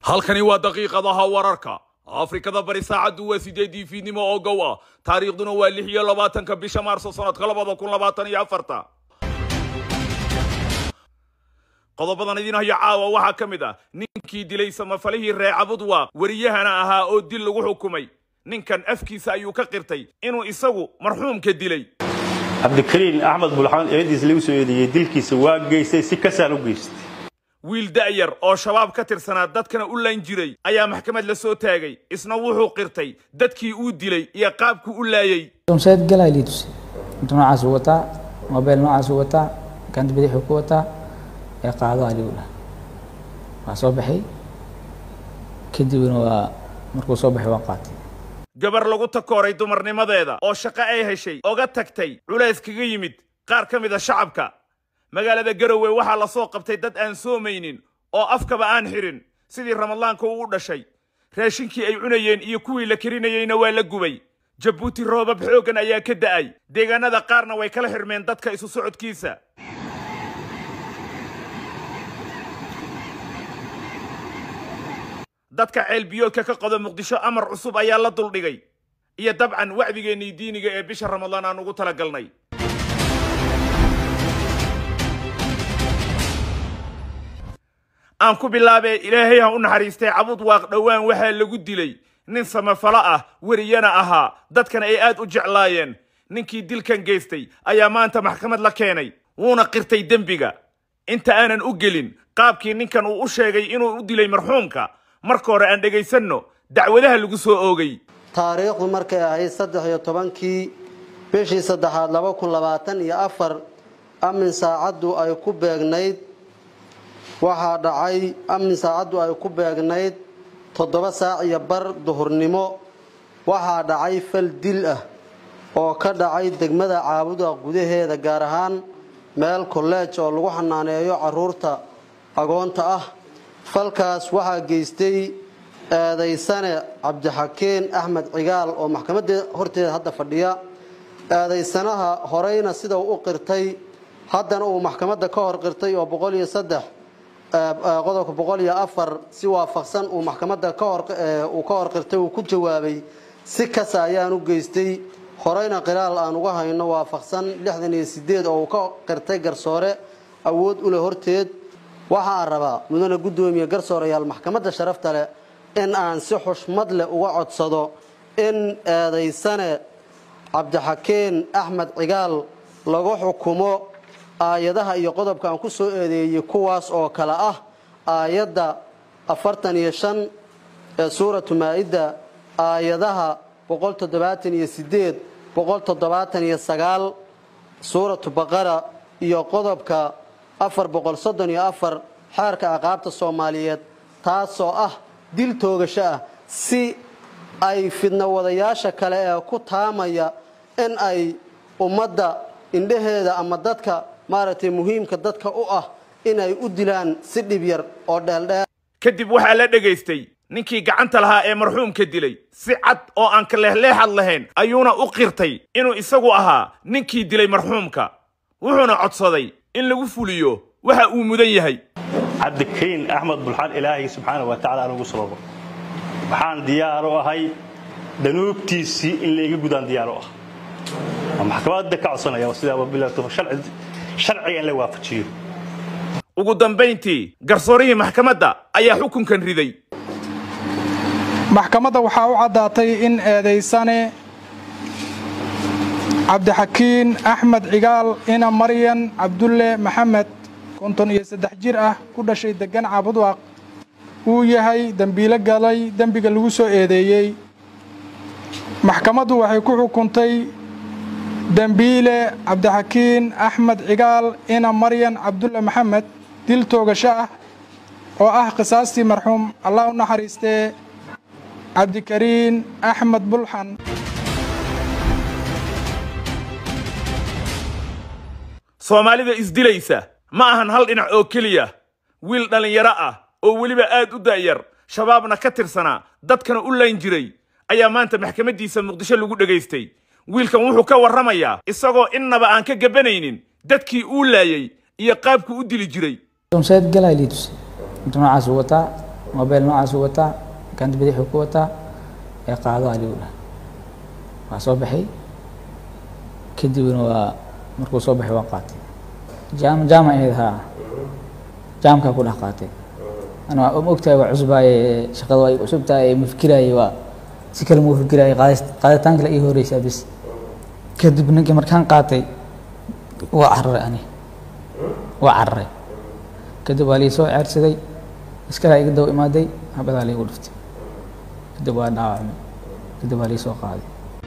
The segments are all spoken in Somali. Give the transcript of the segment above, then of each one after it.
halkani waa daqiiqadaha wararka afrikada bari saacaddu waa sideedii fiidnimo oo gow ah taariikhduna waa lix iyo labaatanka bisha maarso sanadka labada kun labaatan iyo afarta qodobadan idin haya caawa waxaa ka mid ah ninkii dilay samafalihii reecabudwa wariyahana ahaa oo dil lagu xukumay ninkan afkiisa ayuu ka qirtay inuu isagu marxuumka dilay cabdikariin axmed bulxamed eediis lagu soo eedeeyey dilkiisa waa geystay si kasaan u geystay wiil da'yar oo shabaab ka tirsanaa dadkana u layn jiray ayaa maxkamad la soo taagay isna wuxuu qirtay dadkii uu dilay iyo qaabkuu u laayay sayid galay lii tusay inta noocaas uu wataa mobile noocaas uu wataa gacanta bidixuu ku wataa ee qaado aligu dhah waa soo baxay kadibna waa markuu soo baxay waa qaatay gabar lagu takooray dumarnimadeeda oo shaqo ay heshay oga tagtay culays kaga yimid qaar ka mid a shacabka magaalada garowe waxaa la soo qabtay dad aan soomaynin oo afkaba aan xirin sidii ramadaanka uu u dhashay raashinkii ay cunayeen iyo kuwii la karinayeyna waa la gubay jabuuti roobab xooggan ayaa ka da'ay deegaanada qaarna way kala xirmeen dadka isu socodkiisa dadka ceelbiyoodka ka qoda muqdisho amar cusub ayaa la duldhigay iyo dabcan wacdigeennii diiniga ee bisha ramadaan aan ugu talagalnay aan ku bilaabee ilaahay ha u naxariistay cabud waaq dhowaan waxaa lagu dilay nin samafalo ah weriyana ahaa dadkana ay aad u jeclaayeen ninkii dilkan geystay ayaa maanta maxkamad la keenay wuuna qirtay dembiga inta aanan u gelin qaabkii ninkan uu u sheegay inuu u dilay marxuumka marka hore aan dhegaysanno dacwadaha lagu soo oogay taariikhdu markay ahayd saddex iyo tobankii bishii saddexaad laba kun labaatan iyo afar amin saacaddu ay ku beegnayd waxaa dhacay amin saacaddu ay ku beegnayd toddoba saac iyo bar duhurnimo waxaa dhacay fal dil ah oo ka dhacay degmada caabuda gudaheeda gaar ahaan meel kolleej oo lagu xanaaneeyo caruurta agoonta ah falkaas waxaa geystay eedaysane cabdixakeen axmed cigaal oo maxkamadda horteeda hadda fadhiya eedaysanaha horeyna sida uu u qirtay haddana uu maxkamadda ka hor qirtay oo boqol iyo saddex qodobka boqol iyo afar si waafaqsan uu maxkamadda uu ka hor qirtay uu ku jawaabay si kasa ayaan u geystay horeyna qiraal aan uga hayno waafaqsan lixdan iyo sideed oo uu ka qirtay garsoore awood u leh horteed waxaan rabaa mudane guddoomiye garsoorayaal maxkamadda sharafta leh in aan si xushmad leh uga codsado in eedaysane cabdixakeen axmed cigaal lagu xukumo aayadaha iyo qodobka aan ku soo eedeeyey kuwaas oo kale ah aayadda afartan iyo shan ee suuratu maa-ida aayadaha boqol toddobaatan iyo sideed boqol toddobaatan iyo sagaal suuratu baqara iyo qodobka afar boqol soddon iyo afar xeerka aqaabta soomaaliyeed taasoo ah dil toogasho ah si ay fidno wadayaasha kale ee ku taamaya in ay ummadda indhaheeda ama dadka maaragtay muhiimka dadka u ah inay u dilaan si dhib yar oo dheeldheer kadib waxaa la dhegaystay ninkii gacanta lahaa ee marxuumka dilay si cad oo aan ka leexleexad lahayn ayuuna u qirtay inuu isagu ahaa ninkii dilay marxuumka wuxuuna codsaday in lagu fuliyo waxa uu mudan yahay cabdikariin axmed bulxaan ilaahay subxaana wa tacala aan ugu sababo waxaan diyaar u ahay danuubtiisii in layga gudaan diyaar u ah waa maxkamadda ka codsanaya sidaa bilaato sharciga in la waafajiyo ugu dambayntii garsoorihii maxkamadda ayaa xukunkan riday maxkamadda waxaa u caddaatay in eedaysane cabdixakiin axmed cigaal ina maryan cabdulle maxamed konton iyo saddex jir ah ku dhashay degan caabudwaaq uu yahay dembiilo galay dembiga lagu soo eedeeyey maxkamaddu waxay ku xukuntay dembiile cabdixakiin axmed cigaal ina maryan cabdulle maxamed dil toogasho ah oo ah qisaastii marxuum allah u naxariistee cabdikariin axmed bulxan soomaalida isdilaysa ma ahan hal dhinac oo keliya wiil dhallinyaro ah oo weliba aad u da'yar shabaabna ka tirsanaa dadkana u layn jiray ayaa maanta maxkamaddiisa muqdisho lagu dhegaystay wiilkan wuxuu ka warramayaa isagoo innaba aan ka gabanaynin dadkii uu laayay iyo qaabkuu u dili jiray sayid galay lii tusay inta noocaas uu wataa mobile noocaasuu wataa gacanta bidixuu ku wataa ee qaado aligu dhah waa soo baxay kadibna waa markuu soo baxay waa qaatay jaam jaama ahayd haa jaamkaa ku dhex qaatay ana waa ma ogtahay waa cusbaaye shaqada waa cusub tahay ma fikiraaye waa si kale muu fikiraaye qaadis qaaditaan kale ii horeysaa bis kadib ninkii markaan qaatay waa cararay ani waa cararay kadib waa lii soo ceersaday iskalaa iga daba imaaday habadaa liigu dhuftay kadib waa dhaawacmay kadib waa lii soo qaaday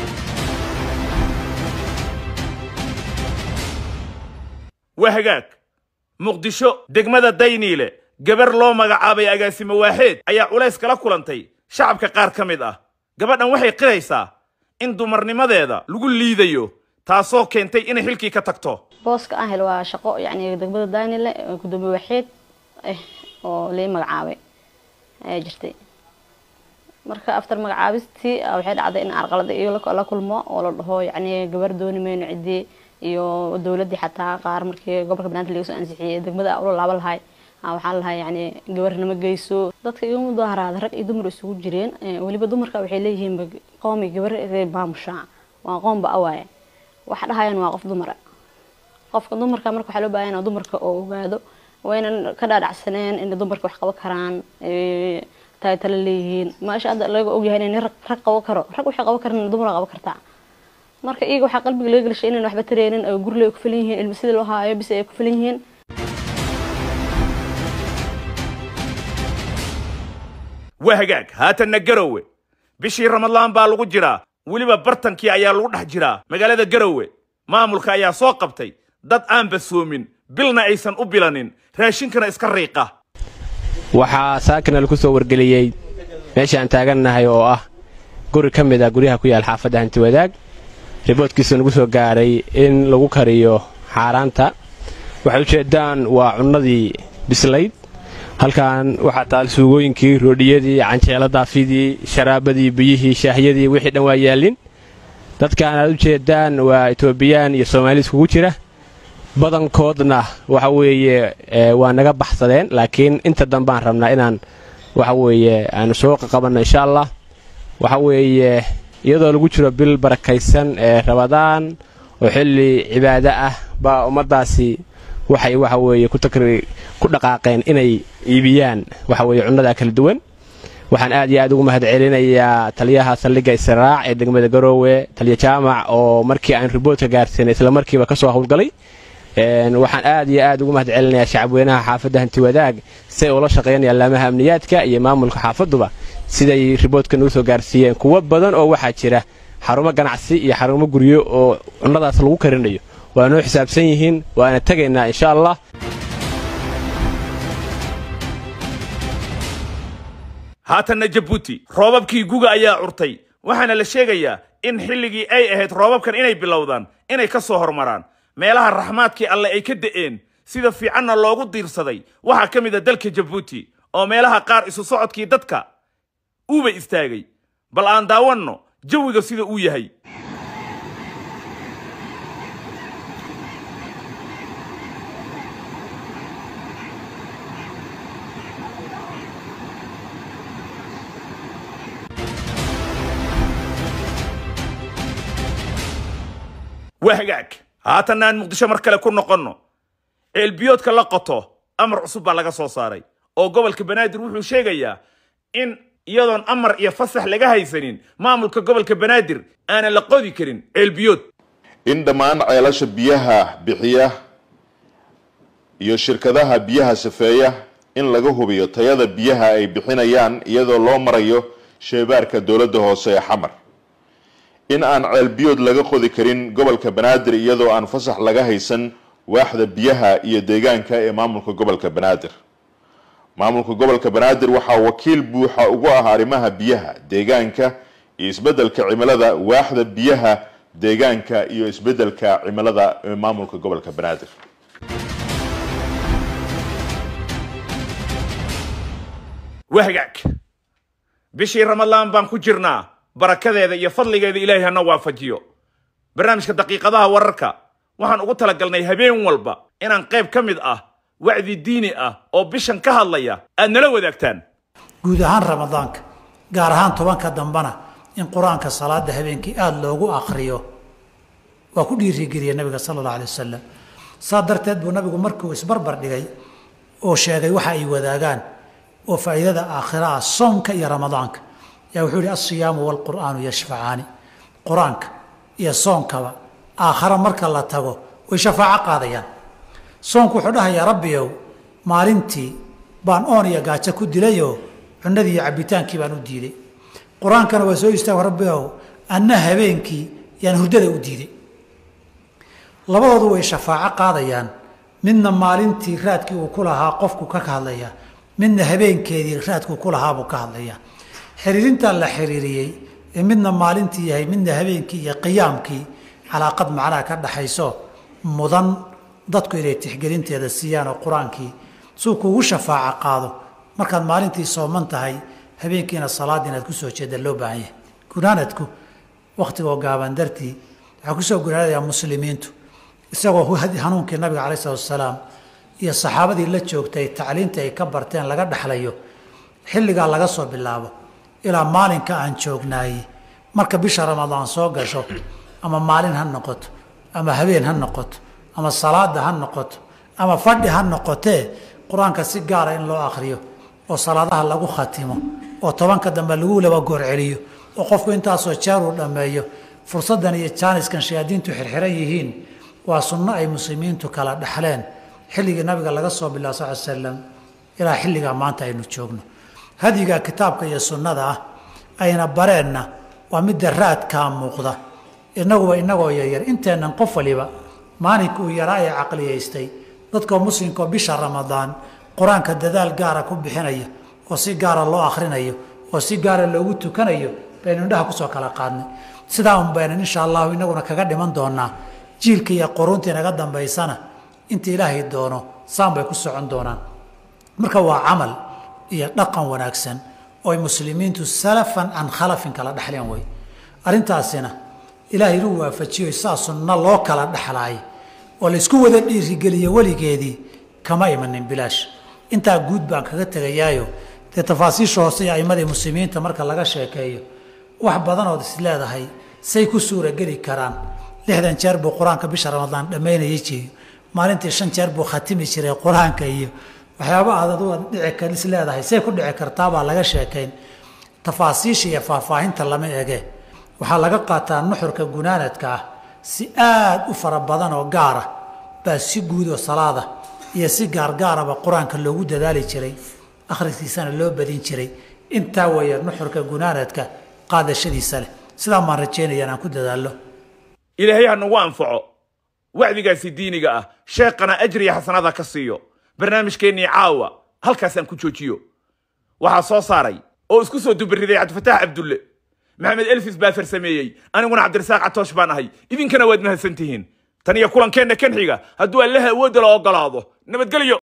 waa hagaag muqdisho degmada dayniile gabar loo magacaabay agaasimo waaxeed ayaa culays kala kulantay shacabka qaar ka mid ah gabadhan waxay qiraysaa in dumarnimadeeda lagu liidayo taasoo keentay inay xilkii ka tagto booska aan helo waa shaqo yacni degmada daanile gudoomiye waxeed ah oo lii magacaabay ayaa jirtay marka after magacaabistii ah, waxay dhacday in arqalada iyo la- la kulmo oo la dhaho yacni gabar dooni mayno ciddii iyo dowladdii xataa qaar markii gobolka banaadir laga soo ansixiyey degmada ula laaba lahay ah, waxaan lahay yacni gabar nama geyso dadka iga mudaaharaada rag iyo dumar isugu jireen Eh, weliba dumarka waxay leeyihiin ba- qoomi gabar reer baamushaa waa qoomba awaaye waxa dhahayaan waa qof dumara qofka dumarka marka waxaa loo baahan yahay dumarka oo ogaado waynan ka dhaadhacsaneen in dumarka wax qaban karaan ee, tahay tala leeyihiin maasha hadda laga ogyahay in rag rag qaban karo rag waxay qaban karaan dumar qaban kartaa marka iyaga waxaa qalbiga laga gelishay inaan waxba tareenin oo guri ay ku filan yihiin ilma sida loo haayo bis ay ku filan yihiin waa hagaag haatanna garowe bishii ramadlaan baa lagu jiraa weliba bartankii ayaa lagu dhex jiraa magaalada garowe maamulka ayaa soo qabtay dad aan basoomin bilna aysan u bilanin raashinkana iska riiqa waxaa saakina lagu soo wargeliyey meesha aan taagannahay oo ah guri ka mid ah guryaha ku yaal xaafadda hanti wadaag riboodkiisa nagu soo gaaray in lagu kariyo xaaraanta waxay ujeeddaan waa cunnadii bislayd halkan waxaa taal suugooyinkii roodhiyadii canjeelo daafidii sharaabadii biyihii shaahyadii wixii dhan waa yaallin dadkaan aad ujeeddaan waa etoobiyaan iyo soomaali iskugu jira badankoodna waxa weeye ee, waa naga baxsadeen laakiin inta dambaan rabnaa inaan waxa weeye aanu soo qaqabanno insha allah waxa weeye iyadoo lagu jiro bil barakaysan ee rabadaan oo xilli cibaado ah baa ummaddaasi waxay waxa weeye ku takri ku dhaqaaqeen inay iibiyaan waxa weeye cunnadaa kala duwan waxaan aad iyo aad ugu mahad celinayaa taliyaha saldhigga israac ee degmada garoowe taliya jaamac oo markii aan riboodka gaarsiinay isla markiiba ka soo howlgalay Een, waxaan aad iyo aad ugu mahad celinayaa shacabweynaha xaafadda hanti wadaag siay ula shaqeynayaan laamaha amniyaadka iyo maamulka xaafadduba siday riboodka nagu soo gaarsiiyeen kuwo badan oo waxaa jira xarumo ganacsi iyo xarumo guryo oo cunnadaas lagu karinayo waa noo xisaabsan yihiin waana tegaynaa insha allah haatanna jabuuti roobabkii guga ayaa curtay waxaana la sheegayaa in xilligii ay ahayd roobabkan inay bilowdaan inay ka soo hormaraan meelaha raxmaadkii alle ay ka da'een sida fiicanna loogu diirsaday waxaa ka mid a dalka jabuuti oo meelaha qaar isu socodkii dadka uuba istaagay bal aan daawanno jawiga sida uu yahay waa hagaag haatanna aan muqdisho mar kale ku noqonno ceelbiyoodka la qoto amar cusub baa laga soo saaray oo gobolka banaadir wuxuu sheegayaa in iyadoon amar iyo fasax laga haysanin maamulka gobolka banaadir aanan la qodi karin ceelbiyood in dhammaan ceelasha biyaha bixiya iyo shirkadaha biyaha safeeya in laga hubiyo tayada biyaha ay bixinayaan iyadoo loo marayo sheebaarka dowladda hoose ee xamar in aan ceelbiyood laga qodi karin gobolka banaadir iyadoo aan fasax laga haysan waaxda biyaha iyo deegaanka ee maamulka gobolka banaadir maamulka gobolka banaadir waxaa wakiil buuxa ugu ah arrimaha biyaha deegaanka iyo isbeddelka cimilada waaxda biyaha deegaanka iyo isbeddelka cimilada ee maamulka gobolka banaadir waa hagaag bishii ramadlaan baan ku jirnaa barakadeeda iyo fadligeeda ilaahay hana waafajiyo barnaamijka daqiiqadaha wararka waxaan ugu talagalnay habeen walba inaan qayb ka mid ah wacdi diini ah oo bishan ka hadlaya aad nala wadaagtaan guud ahaan ramadaanka gaar ahaan tobanka dambena in qur-aanka salaada habeenkii aada loogu akriyo waa ku dhiirigeliya nabiga sala allahu alay wasalam saa darteed buu nabigu markuu isbarbar dhigay oo sheegay waxa ay wadaagaan oo faa'iidada aakhira ah soomka iyo ramadaanka yaa wuxuu yihi alsiyaamu waalqur'aanu yashfacaani qur-aanka iyo soonkaba aakhare marka la tago way shafaaco qaadayaan soonku wuxuu dhahayaa rabbiyow maalintii baan oon iyo gaajo ku dilayoo cunadii iyo cabbitaankii baan u diiday qur-aankana waa soo istaago rabbigow anna habeenkii yaan hurdada u diiday labadoodu way shafaaco qaadayaan midna maalintii raadkii uu ku lahaa qofku ka hadlayaa midna habeenkeedii raadkuu ku lahaabuu ka hadlayaa xiriirintaa la xiriiriyey ee midna maalintii yahay midna habeenkii iyo qiyaamkii calaaqad macnaha ka dhaxayso mudan dadku inay tixgelinteeda siiyaan oo qur-aankii suu kuugu shafaaco qaado markaad maalintii sooman tahay habeenkiina salaadii inaad kusoo jeeda loo baahan yahay gunaanadku wakhtigoo gaaban dartii waxaa kusoo gunaanadayaa muslimiintu isagoo hanuunkii nabiga calai salatu wasalaam iyo saxaabadii la joogtay tacliinta ay ka barteen laga dhexlayo xilligaa laga soo bilaabo ilaa maalinka aan joognaayey marka bisha ramadaan soo gasho ama maalin ha noqoto ama habeen ha noqoto ama salaada ha noqoto ama fadhi ha noqotee qur-aanka si gaara in loo akhriyo oo salaadaha lagu khatimo oo tobanka dambe lagu laba goor celiyo oo qofku intaasoo jeer uu dhammeeyo fursaddan iyo jaaniskan shayaadiintu xirxiran yihiin waa sunno ay muslimiintu kala dhexleen xilligii nabiga laga soo bilaa sal slam ilaa xilligaa maanta aynu joogno hadyiga kitaabka iyo sunnada ah ayna bareenna waa midda raadkaa muuqda inaguba inagoo yaryar inteennan qof waliba maalinka uu yaraa ee caqliyaystay dadkoo muslimkaoo bisha ramadaan qur-aanka dadaal gaara ku bixinaya oo si gaara loo akhrinayo oo si gaara loogu tukanayo baynu indhaha kusoo kala qaadnay sidaa un baynan insha allahu inaguna kaga dhiman doonaa jiilka iyo quruuntii naga dambaysana inta ilaahay doono saan bay ku socon doonaan marka waa camal iyo dhaqan wanaagsan oo ay muslimiintu salafan can khalafin kala dhexleen wey arrintaasina ilaahay inuu waafajiyo saa sunno loo kala dhexlaay oo laysku wada dhiirigeliyo weligeedii kama imanin bilaash intaa guud baan kaga tegayaayo dee tafaasiisha hoose iyo aimadii muslimiinta marka laga sheekeeyo wax badanood is leedahay say ku suurageli karaan lixdan jeer buu qur-aanka bisha ramadaan dhammaynayay jiyo maalintii shan jeer buu khatimi jiray qur-aanka iyo waxyaaba aad adu dhici kar is leedahay say ku dhici kartaabaa laga sheekayn tafaasiisha iyo faahfaahinta lama ege waxaa laga qaataa nuxurka gunaanadka ah si aad u fara badan oo gaara baa si guud oo salaada iyo si gaargaaraba qur-aanka loogu dadaali jiray akhriskiisana loo badin jiray intaa weeye nuxurka gunaanadka qaadashadiisa leh sidaa maan rajaynaya inaan ku dadaallo ilaahay ha nagu anfaco wacdigaasi diiniga ah sheeqana ajriya xasanada ka siiyo barnaamijkeennii caawa halkaasaan ku joojiyo waxaa soo saaray oo isku soo dubariday cabdifataax cabdulle maxamed elfis baa farsameeyey aniguna cabdirasaaq catoosh baan ahay idinkana waad mahadsan tihiin tan iyo kulankeenna kan xiga hadduu allaha awoodda la ogolaado nabadgelyo